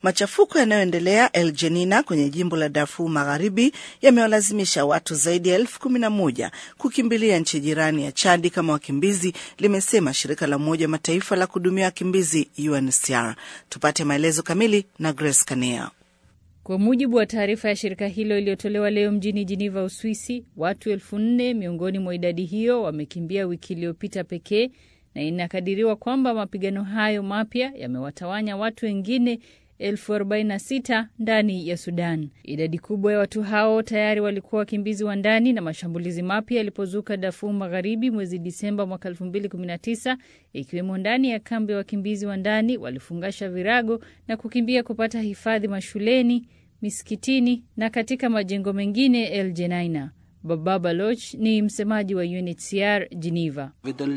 Machafuko yanayoendelea El Jenina kwenye jimbo la Darfur Magharibi yamewalazimisha watu zaidi ya elfu kumi na moja kukimbilia nchi jirani ya Chadi kama wakimbizi, limesema shirika la Umoja wa Mataifa la kuhudumia wakimbizi UNHCR. Tupate maelezo kamili na Grace Kanea. Kwa mujibu wa taarifa ya shirika hilo iliyotolewa leo mjini Jiniva, Uswisi, watu elfu nne miongoni mwa idadi hiyo wamekimbia wiki iliyopita pekee, na inakadiriwa kwamba mapigano hayo mapya yamewatawanya watu wengine elfu arobaini na sita ndani ya Sudan. Idadi kubwa ya watu hao tayari walikuwa wakimbizi wa ndani, na mashambulizi mapya yalipozuka Darfur Magharibi mwezi Disemba mwaka 2019 ikiwemo ndani ya kambi ya wakimbizi wa ndani, walifungasha virago na kukimbia kupata hifadhi mashuleni, misikitini na katika majengo mengine El Jenaina. Baba Baloch ni msemaji wa UNHCR Geneva.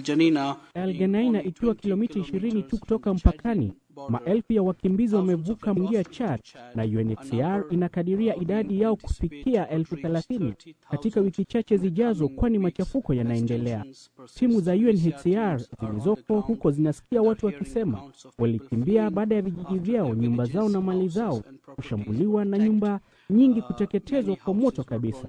El Geneina ikiwa kilomita 20 tu kutoka mpakani, maelfu ya wakimbizi wamevuka mwingia Chad na UNHCR inakadiria idadi yao kufikia elfu thelathini katika wiki chache zijazo, kwani machafuko yanaendelea. Timu za UNHCR zilizoko huko zinasikia watu wakisema walikimbia baada ya vijiji vyao, nyumba zao na mali zao kushambuliwa na nyumba nyingi kuteketezwa kwa moto kabisa.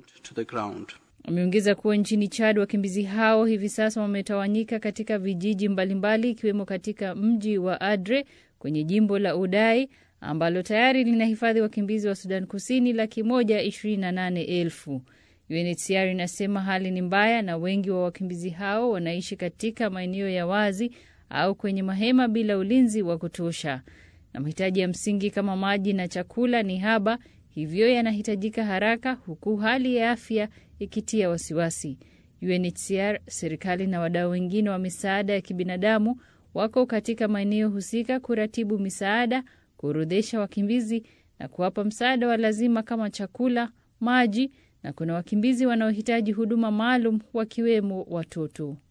Ameongeza kuwa nchini Chad wakimbizi hao hivi sasa wametawanyika katika vijiji mbalimbali ikiwemo katika mji wa Adre kwenye jimbo la Udai ambalo tayari linahifadhi wakimbizi wa Sudan Kusini laki moja ishirini na nane elfu. UNHCR inasema hali ni mbaya na wengi wa wakimbizi hao wanaishi katika maeneo ya wazi au kwenye mahema bila ulinzi wa kutosha, na mahitaji ya msingi kama maji na chakula ni haba, hivyo yanahitajika haraka, huku hali ya afya ikitia wasiwasi. UNHCR, serikali na wadau wengine wa misaada ya kibinadamu wako katika maeneo husika kuratibu misaada, kuorodhesha wakimbizi na kuwapa msaada wa lazima kama chakula, maji, na kuna wakimbizi wanaohitaji huduma maalum wakiwemo watoto.